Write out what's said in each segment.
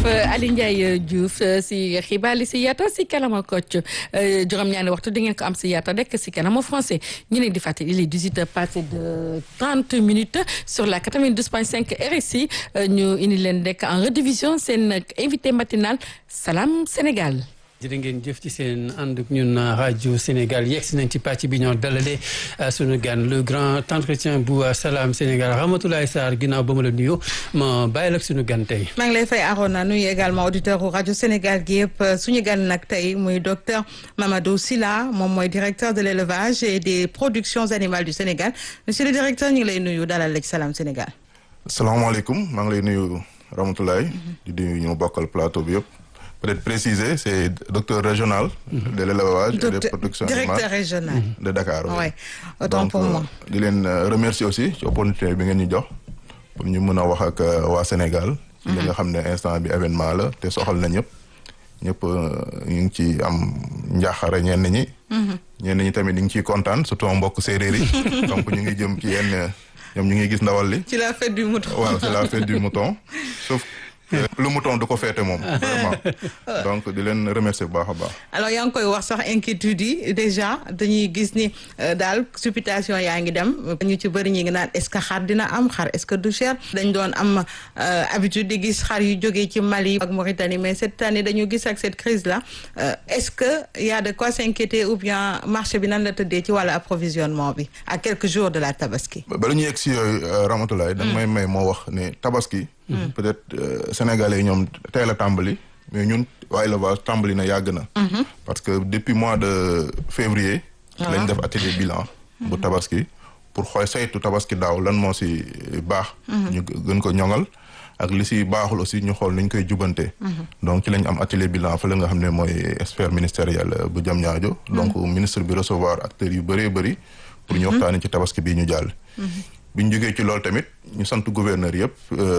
Ali Ndiaye Diouf si xibaar li si yaata si kanama Kocc juróom-ñaari waxtu di ngeen ko am si yaata rek si kanama français ñu leen di fàttali il est 18 heures passé de 30 minutes sur la 92.5 RSI ñu indi leen rek en rediffusion seen invité matinal Salam Sénégal. jërë ngeen jëf ci seen ànd ak ñun rajo Sénégal yegg si nañ ci pàcc bi ñoo dalalee sunu gan le grand entretien bu Salam Sénégal Ramatoulaye Sarr ginnaaw ba ma la nuyu ma bàyyi la ak sunu gan tey. maa ngi lay fay Arona nuyu également auditeur u rajo Sénégal gi yëpp suñu gan nag tey muy docteur Mamadou Sylla moom mooy directeur de l' élevage et des productions animales du Sénégal monsieur le directeur ñu ngi lay nuyu dalal la ci Salam Sénégal. salaamaaleykum maa ngi lay nuyu Ramatoulaye. di nuyu ñu bokkal plateau bi yëpp. peut-être préciser c'est docteur régional de l'élevage et des productions directeur régional de Dakar oui autant pour moi di leen remercier aussi ci opportunité bi ngeen ñu jox pour ñu mën a wax ak waa Sénégal ci li nga xam ne instant bi événement la te soxal na ñëpp ñëpp ñu ngi ci am njaaxare ñenn ñi ñenn ñi tamit ñu ngi ciy kontaan surtout mbokk séeréer yi donc ñu ngi jëm ci yenn ñoom ñu ngi gis ndawal li ci la fête du mouton waaw c'est la fête du mouton sauf lu mouton du ko féete moom vraiment donc di leen remercier bu baax a baax. alors yaa ngi koy wax sax inquiétude yi déjà dañuy gis ni daal supputation yaa ngi dem ñu ci bëri ñi ngi naan est-ce que xar dina am xar est-ce que du cher dañ doon am habitude di gis xar yu jógee ci Mali ak Mauritanie mais cette année dañu gis ak cette crise là est-ce que y a de quoi s'inquiéter ou bien marché bi nan la tëddee ci wàllu approvisionnement bi à quelques jours de la tabaski. bala ñu yegg si yooyu Ramatoulaye. da may may moo wax ne tabaski. peut-être sénégalais ñoom tey la tàmbali mais ñun waa élevage tàmbali na yàgg na. parce que depuis mois de février. lañ def atelier bilan. bu tabaski pour xool saytu tabaski daaw lan moo si baax. ñu gën ko ñoŋal ak li si baaxul aussi ñu xool nuñ koy jubante. donc ci lañ am atelier bilan fa la nga xam ne mooy expert ministériel bu Diamniadio. donc ministre bi recevoir acteurs yu bëree bëri. pour ñu waxtaanee ci tabaski bii ñu jàll. bi ñu jógee ci loolu tamit ñu sant gouverneur yëpp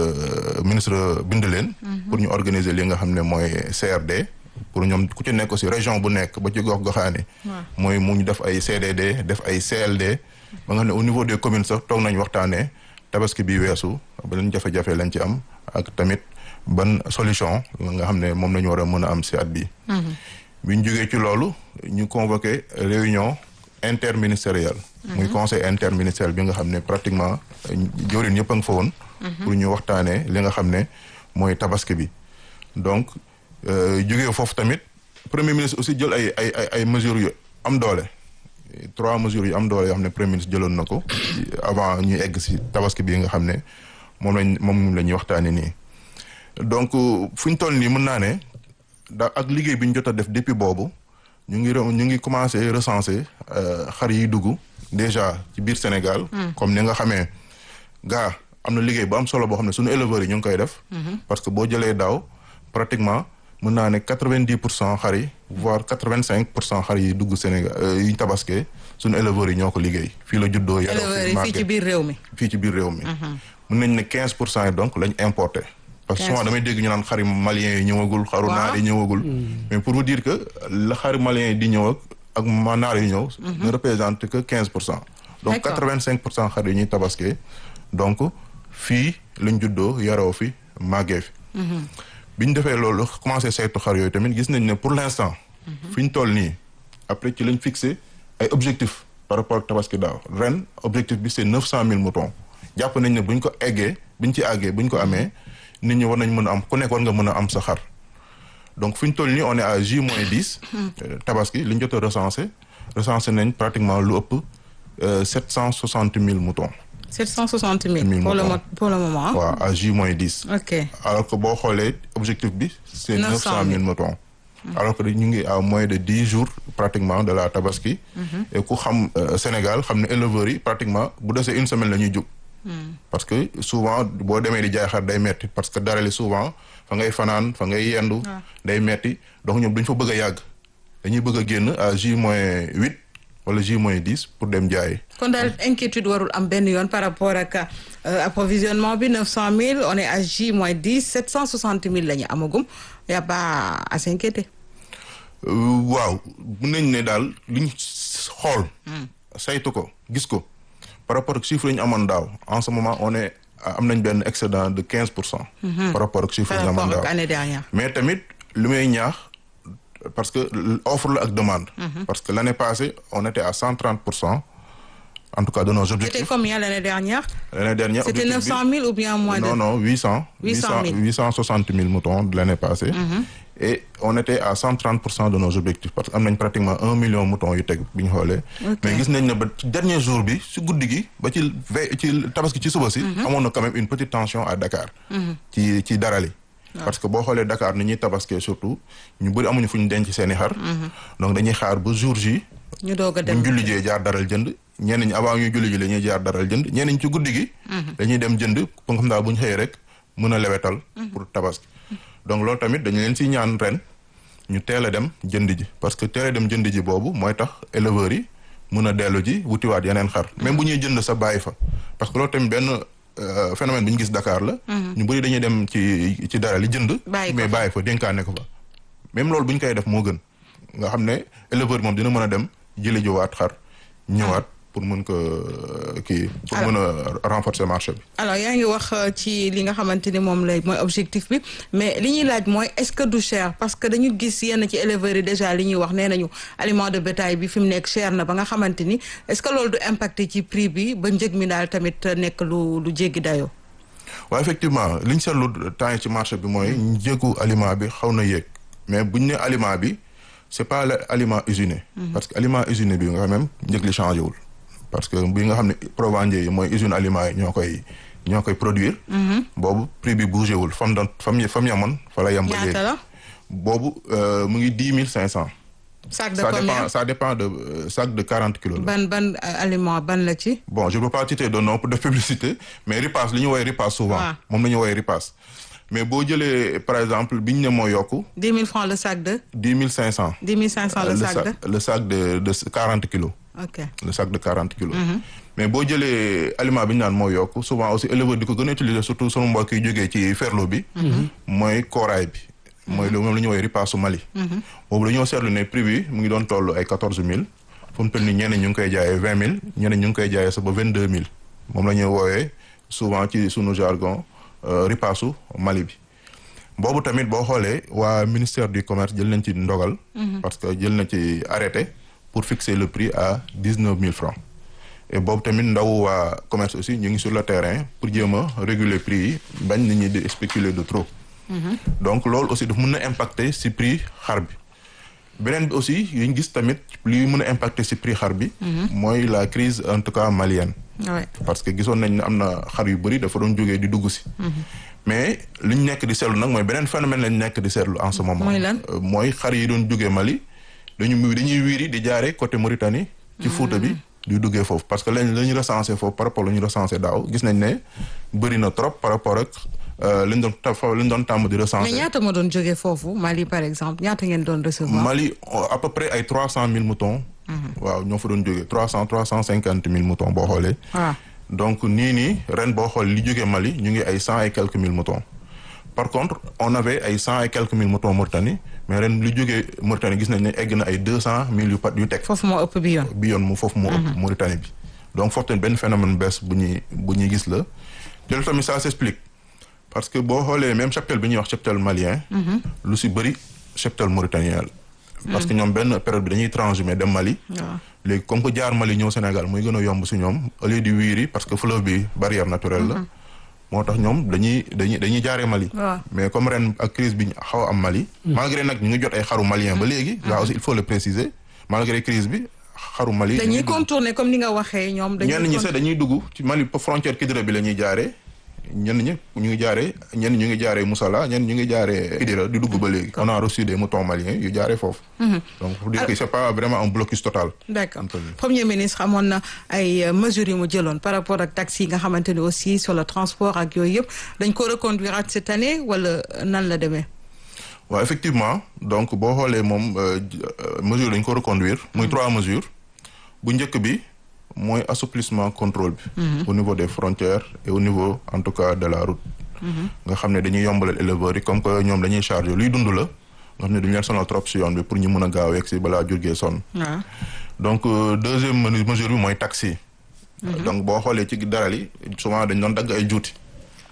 ministre bind leen. pour ñu organiser li nga xam ne mooy CRD. pour ñoom ku ci nekk aussi région bu nekk ba ci gox goxaani mooy mu ñu def ay CDD def ay CLD. ba nga xam ne au niveau des communes sax toog nañ waxtaanee tabaski bi weesu beneen jafe-jafe lañ ci am ak tamit ban solution nga xam ne moom la ñu war a mën a am si at bi bi ñu jógee ci loolu ñu convoqué réunion interministérielle. muy conseil interministériel bi nga xam ne pratiquement jawriñ ñëpp a nga fa woon. pour ñu waxtaanee li nga xam ne mooy tabaski bi. donc jógee foofu tamit premier ministre aussi jël ay ay ay ay mesures yu am doole. trois mesures yu am doole yoo xam ne premier ministre jëloon na ko. avant ñuy egg si tabaski bi nga xam ne moom lañ moom la ñuy waxtaanee nii. donc fu ñu toll nii mën naa ne da ak liggéey bi ñu jot a def depuis boobu. ñu ngi ñu ngi commencé recenser xar yi dugg déjà ci biir Sénégal. comme ni nga xamee gaa am na liggéey bu am solo boo xam ne suñu éleveurs yi ñu ngi koy def. parce que boo jëlee daaw pratiquement mën naa ne quatre-vingt-dix pour cent xar yi voire quatre-vingt-cinq pour cent xar yi dugg Sénégal yi ñu tabaskee suñu éleveurs yi ñoo ko liggéey. fii la juddoo yaroo éleveurs yi fii ci biir réew mi. fii ci biir réew mi. mën nañ ne quinze pour cent yi donc lañ importé. parce que souvent damay dégg ñu naan xari malien yi ñëwagul xaru naar yi ñëwagul mais pour vous dire que la xari malien yi di ñëw ak ak ma naar yi ñëw ne représente que quinze pour cent donc quatre vingt cinq pour cent xar yi ñuy tabaskee donc fii lañ juddoo yaroo fi màggee fi bi ñu defee loolu commencé saytu xar yooyu tamit gis nañ ne pour l' instant fi ñu toll nii après ci lañ fixé ay objectifs par rapport ak tabaski daaw ren objectif bi c' est neuf cent mille moutons jàpp nañ ne buñ ko eggee buñ ci àggee buñ ko amee nit ñi war nañ mën a am ku nekk war nga mën a am sa xar donc fi ñu toll nii on est à J moins dix. tabaski li ñu jot a recensé recensé nañ pratiquement lu ëpp sept cent soixante mille moutons. sept cent soixante mille. pour le pour le moment. waaw à J moins dix. ok alors que boo xoolee objectif bi. c' est neuf cent mille moutons. alors que ñu ngi à moins de dix jours pratiquement de la tabaski. et ku xam Sénégal xam ne éleveurs yi pratiquement bu desee une semaine la ñuy jug. parce que souvent boo demee di jaay xar day metti parce que dara li souvent fa ngay fanaan fa ngay yendu. day metti donc ñoom duñ fa bëgg a yàgg. dañuy bëgg a génn à J moins huit wala J moins dix pour dem jaay. kon daal inquiétude warul am benn yoon par rapport ak approvisionnement bi neuf cent mille on est à J moins dix sept cent soixante mille la ñu amagum y a pas à s'inquiéter. waaw mun nañ ne daal liñ xool. saytu ko gis ko. par rapport ak chiffre yi ñu amoon daaw en ce moment on est am nañ benn excédent de quinze pour cent par rapport ak chiffre par jamono rapport ak daaw année dernière. mais tamit lu may ñaax parce que offre la ak demande parce que l'année passée on était à cent trente pour cent en tout cas de nos C'était objectifs combien l'année dernière l'année dernière C'était objectif 900 000 ou bien moins de non non huit cent 800 000. huit cent soixante mille moutons de l'année passée et on était à cent trente pour cent de nos objectifs parce que am nañ pratiquement un million moutons yu teg bi ñu xoolee Ok. mais gis nañ ne ba ci dernier jour bi si guddi gi ba ci ve ci tabaski ci suba si amoon na quand même une petite tension à Dakar ci ci darali parce que boo xoolee Dakar ni ñuy tabaskee surtout ñu bëri amuñu fu ñu denc seen i xar donc dañuy xaar ba jour ji ñu doog a bu dem ñu julli jee jaar daral jënd ñenn ñi avant ñuy julli ji la ñuy jaar daral jënd ñenn ñi ci guddi gi dañuy dem jënd pour nga xam daal bu ñu xëyee rek mën a lewetal pour tabaski donc loolu tamit dañu leen si ñaan ren ñu teel a dem jënd ji parce que teel a dem jënd ji boobu mooy tax éleveurs yi mën a dellu ji wutiwaat yeneen xar même bu ñuy jënd sa bàyyi fa parce que loolu tamit benn euh, phénomène bi ñu gis Dakar la ñu bëri dañuy dem ci ci daral yi jënd Bàyyi ko mais bàyyi fa dénkaane ko fa même loolu bu ñu koy def moo gën nga xam ne éleveur moom dina mën a dem jëli jiwaat xar ñëwaat pour mën ko euh, kii pour mën a renforcer marché bi alors yaa ngi wax euh, ci li nga xamante ni moom lay mooy objectif bi mais li ñuy laaj mooy est-ce que du cher parce que dañu gis yenn ci éleveurs yi déjà li ñuy wax nee nañu aliment de bétail bi fi mu nekk cher na ba nga xamante ni est-ce que loolu du impacté ci prix bi ba njëg mi daal tamit nekk lu lu jéggi dayoo. waaw effectivement li ñu seetlu temps yi ci marché bi mooy njëgu aliment bi xaw na yéeg mais bu ñu ne aliment bi c'est pas le aliment usiné parce que aliment usiné bi nga xam même njëg li changé wul parce que bi nga xam ne provendier yi mooy usine aliment yi ñoo koy ñoo koy produire boobu prix bi bougé wul fam doon fam fam yamoon fa la yem ba léegi ñaata la boobu euh, mu ngi dix mille cinq cent sac de ça combien dépend ça dépend de euh, sac de quarante kilos la ban ban euh, aliment ban la ci. bon je peux pas citer de nom pour de publicité mais ripaas li ñu woowee ripaas souvent waaw. moom la ñu woowee ripaas mais boo jëlee par exemple bi ñu ne moo yokku 10 000 francs le sac de dix mille cinq cent 10 500 le sac de le sac de de quarante kilos ok le sac de quarante kilos mais boo jëlee aliment bi ñu naan moo yokku souvent aussi éleveur di ko gën a utiliser surtout sunu mbokk yi jógee ci ferlo bi mooy kooraay bi mooy lu moom la ñu woowee ripaasu Mali boobu dañoo seetlu ne prix bi mu ngi doon toll ay quatorze mille fu mu toll nii ñeneen ñu ngi koy jaayee vingt mille ñeneen ñu ngi koy jaayee sa ba vingt deux mille moom la ñuy woowee souvent ci sunu jargon euh, ripaasu Mali bi boobu tamit boo xoolee waa ministère du commerce jël nañ ci ndogal parce que jël na ci arrêté pour fixer le prix à dix neuf mille francs et boobu tamit ndaw waa commerce aussi ñu ngi sur le terrain pour jéem a réguler prix yi bañ nit ñi di spéculer de trop donc loolu aussi daf mën na impacter ci prix xar bi beneen bi aussi yi ñu gis tamit li mën a impacter ci prix xar bi mooy la crise en tout cas malienne ouais. parce que gisoon nañ ne am na xar yu bëri dafa doon jógee di dugg si mais li ñu nekk di seetlu nag mooy beneen phénomène lañ nekk di seetlu en ce moment Mooy lan? Euh, mooy xar yi doon jógee Mali dañu dañuy wiiri di jaare côté Mauritanie ci Fouta bi di duggee foofu parce que lañ la ñu recensé foofu par rapport la ñu recensé daaw gis nañ ne bëri na trop par rapport ak euh, li ñu doon ta fa li ñu doon tàmm di mais recensé ñaata ma doon jógee foofu Mali par exemple ñaata ngeen doon recevoir. Mali euh, à peu près ay trois cent mille moutons waaw ñoo fa doon jógee trois cent trois cent cinquante mille moutons boo xoolee waaw donc nii nii ren boo xool li jógee Mali ñu ngi ay cent et quelques mille moutons par contre on avait ay cent et quelques mille moutons Mauritanie mais ren li jógee Mauritanie gis nañ ne egg na ay deux cent mille yu pat yu teg foofu moo ëpp bi yoon. bi yoon mu foofu moo ëpp Mauritanie bi donc foofu tamit benn phénomène bees bu ñuy bu ñuy gis la te loolu tamit ça s'explique parce que boo xoolee même cheptel bi ñuy wax cheptel malien lu si bëri cheptel mauritanien la parce que ñoom benn période bi dañuy transhumé dem Mali waaw léegi comme que jaar Mali ñëw Sénégal muy gën a yomb si ñoom au lieu di wiiri parce que fleuve bi barrière naturelle la moo tax ñoom dañuy dañuy dañuy jaaree Mali waaw. mais comme ren ak crise bi ñu xaw a am Mali malgré nag ñu ngi jot ay xaru malien ba léegi là aussi il faut le préciser malgré crise bi xaru Mali dañuy dañuy dugg. contourner comme ni nga waxee ñoom. dañuy ñenn ñi con- sax dañuy dugg ci Mali frontière Kidira bi la ñuy jaaree ñenn ñi ñu ngi jaaree ñenn ñu ngi jaaree Moussala ñenn ñu ngi jaaree Kidira di dugg ba léegi on a reçu des moutons maliens yu jaaree foofu donc pour dire que c'est pas vraiment un blocus total d'accord Anthony. premier ministre amoon na ay euh, mesures yu mu jëloon par rapport ak taxes yi nga xamante ni aussi sur le transport ak yooyu yëpp dañ ko reconduire at cette année wala nan la demee. waaw effectivement donc boo xoolee moom euh, j- euh, mesure dañ ko reconduire muy trois mesures bu njëkk bi mooy assouplissement contrôle bi au niveau des frontières et au niveau en tout cas de la route nga xam ne dañuy yombalal éleveurs yi comme que ñoom dañuy chargé luy dund la nga xam ne duñu leen sonal trop si yoon bi pour ñu mën a gaaw yegg si balaa jurgee sonn waaw donc euh, deuxième menu- mesure bi mooy taxi donc boo xoolee ci daral yi souvent dañ doon dagg ay juuti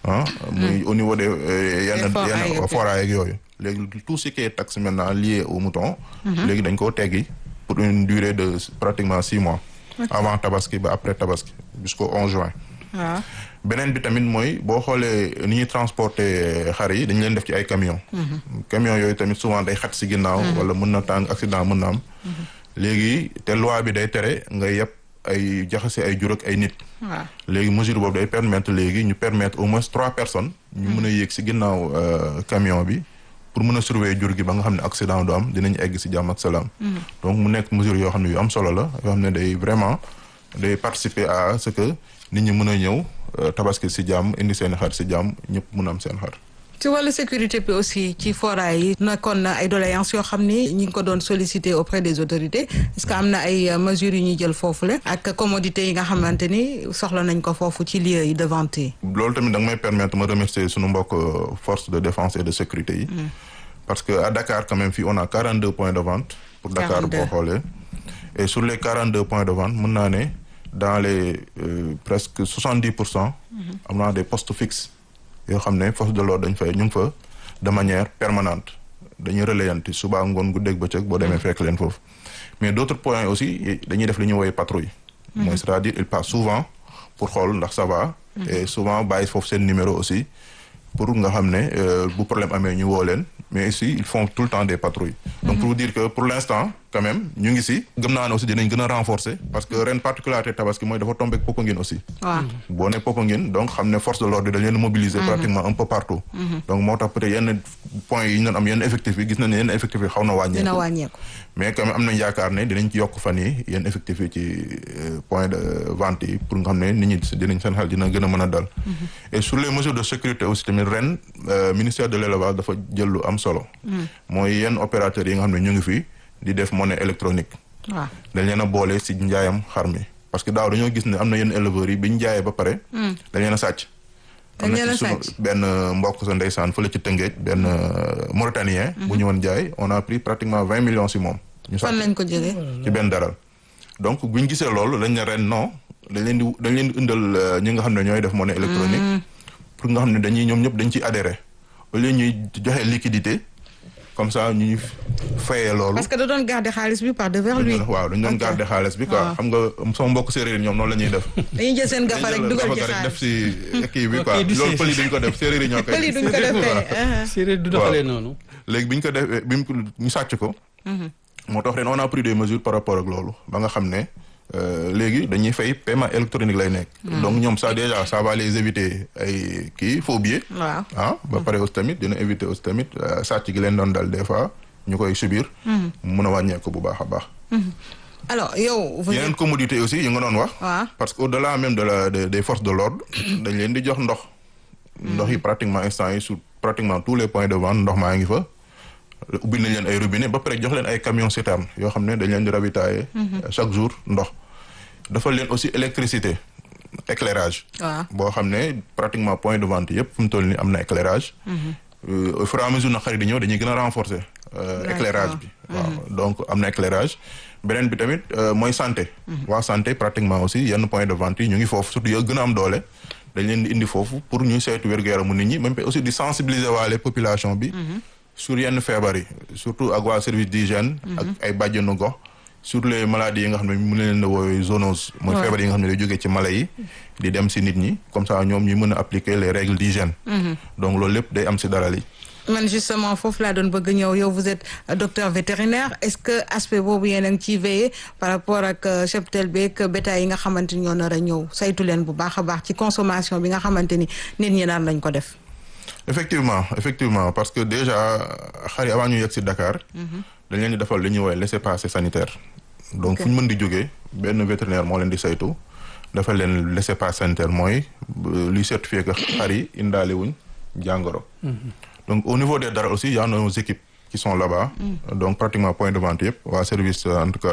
ah muy au niveau des yenn foraay yenn foraay ak yooyu léegi tout ce qui est taxe maintenant lié au mouton léegi dañ koo teggi pour une durée de pratiquement six mois avant tabaski ba après tabaski jusqu'au 11 juin waaw beneen bi tamit mooy boo xoolee ni ñuy transporter xar yi dañu leen def ci ay camion camion yooyu tamit souvent day xat si ginnaaw wala mën na tàng accident mën na am léegi te loi bi day tere nga yeb ay jaxase ay jur ak ay nit waaw léegi mesure boobu day permettre léegi ñu permettre au moins trois personnes ñu mën a yéeg si ginnaaw camion bi pour mën a surveiller jur gi ba nga xam ne accident du am dinañ egg si jàmm ak salaam donc mu nekk mesure yoo xam ne yu am solo la yoo xam ne day vraiment day participer à ce que nit ñi mën a ñëw tabaski si jàmm indi seen xar si jàmm ñëpp mën a am seen xar ci wàllu sécurité bi aussi ci foraay yi nekkoon na ay doléances yoo xam ni ñi ngi ko doon solliciter auprès des autorités est-ce que am na ay mesures yu ñuy jël foofu la ak commodité yi nga xamante ni soxla nañ ko foofu ci lieu yi de vente yi. loolu tamit da nga may permettre ma remercier sunu mbokk force de défense et de sécurité yi. parce que à Dakar quand même fii on a 42 points de vente. pour Dakar boo xoolee. et sur les 42 points de vente mën naa ne dans les euh, presque 70 pour cent. am naa des postes fixes. yoo xam ne force de l'ordre dañ fay ñu ngi fa de manière permanente dañuy relayanti suba ngoon guddeeg bëccëg boo demee fekk leen foofu mais d'autres points aussi dañuy def li ñuy woowee patrouille mooy c'est-à-dire ils passent souvent pour xool ndax ça va et souvent bàyyi foofu seen numéro aussi pour nga xam ne bu problème amee ñu woo leen mais aussi ils font tout le temps des patrouilles donc pour vous dire que pour l'instant quand même ñu ngi si gëm naa ne aussi dinañ gën a renforcer parce que ren particularité tabaski mooy dafa tombé ak Popenguine aussi waaw boo ne Popenguine donc xam ne force de l'ordre dañ leen mobiliser pratiquement un peu partout donc moo tax peut-être yenn points yi ñu doon am yenn effectif yi gis nañ ne yenn effectif yi xaw na wàññeeku dina wàññeeku. mais quand même am nañ yaakaar ne dinañ ci yokk fan yi yenn effectif yi ci point de vente yi pour nga xam ne nit ñi dinañ seen xel dina gën a mën a dal et sur les mesures de sécurité aussi tamit ren ministère de l'élevage dafa jël lu am solo mooy yenn opérateurs yi nga xam ne ñu ngi fi di def monnaie électronique waaw dañ leen a boole si njaayam xar mi parce que daaw dañoo gis ne am na yenn éleveurs yi bi ñu jaayee ba pare dañ leen a sàcc am na Dañ leen a ci sunu sàcc. benn mbokk sa ndeysaan fële ci Tëngéej benn Mauritanien bu ñu woon jaay on a pris pratiquement vingt millions si moom ñu fan sàcc lañ ko jëlee. ci benn daral donc bu ñu gisee loolu dañ ne ren non dañ leen di dañ leen di indal euh, ñi nga xam ne ñooy def monnaie électronique pour nga xam ne dañuy ñoom ñëpp dañ ciy adhérer au lieu ñuy joxe liquidité comme ça ñuy fayee loolu parce que da doon garder xaalis bi par devers lui. waaw dañ doon Ok. garder xaalis bi quoi waaw. xam nga sama mbokk séeréer ñoom noonu la ñuy def dañuy jël seen gafa rek dañuy dugal jël ci gafa rek def xaalis. si kii bi Ok, quoi du loolu see- pël yi duñ ko def séeréer yi ñoo koy pël yi duñ ko defee. séeréer du doxalee noonu. léegi bi ñu ko defee bi ñu ko ñu sàcc ko. moo tax ren on a pris des mesures par rapport ak loolu ba nga xam ne euh, léegi dañuy fay paiement électronique lay nekk. donc ñoom ça déjà ça va les éviter ay kii faux billets. waaw. ah ba pare aussi tamit dina éviter aussi tamit euh, sàcc gi leen doon dal des fois ñu koy subir. mu mën a wàññeeku bu baax a baax. alors yow. vous yeneen êtes commodité aussi yi nga doon wax. waaw. parce que au-delà même de la de- des forces de l'ordre dañ leen di jox ndox. ndox yi pratiquement instant yi sur pratiquement tous les points de vente ndox maa ngi fa. ubbil nañ leen ay robinet ba pare jox leen ay camions citernes yoo xam ne dañ leen di ravitailler. chaque jour ndox. dafa leen aussi électricité éclairage. waaw. boo xam ne pratiquement point de vente yëpp fu mu toll nii am na éclairage. Euh, au fur et à mesure na xarit di ñëw dañuy gën a renforcer. euh, D'accord. éclairage bi. waaw donc am na éclairage. beneen bi tamit euh, mooy santé. waa santé pratiquement aussi yenn point de vente yi ñu ngi foofu surtout yoo gën a am doole. dañ leen di indi foofu pour ñu saytu wér-gu-yaramu nit ñi même aussi di sensibiliser waale population bi. sur yenn feebar yi surtout ak waa service d'hygiène. ak ay bàjjenu gox. sur les maladies yi nga xam ne mu leen la woowee zoonose. mooy Ouais. feebar yi nga xam ne day jógee ci mala yi. di dem si nit ñi comme ça ñoom ñu mën a appliquer les règles d'hygiène. donc loolu lépp day am si daral yi. man justement foofu laa doon bëgg ñëw yow vous êtes euh, docteur vétérinaire est-ce que aspect boobu yéen a ngi ciy veiller par rapport ak euh, cheptel beeg bétail yi nga xamante ni ñoo nar a ñëw saytu leen bu baax a baax ci consommation bi nga xamante ni nit ñi naan lañ ko def. effectivement effectivement parce que déjà xar yi avant ñu yegg si Dakar. dañ leen di defal li ñuy woowee laissez-passer sanitaire. donc Ok. fu ñu mën di jógee benn vétérinaire moo leen di saytu defal leen laissez-passer sanitaire mooy euh, luy certifier que xar yi indaale wuñ jàngoro. donc au niveau des dara aussi y a nos équipes qui sont là-bas. donc pratiquement point de vente yëpp waa service euh, en tout cas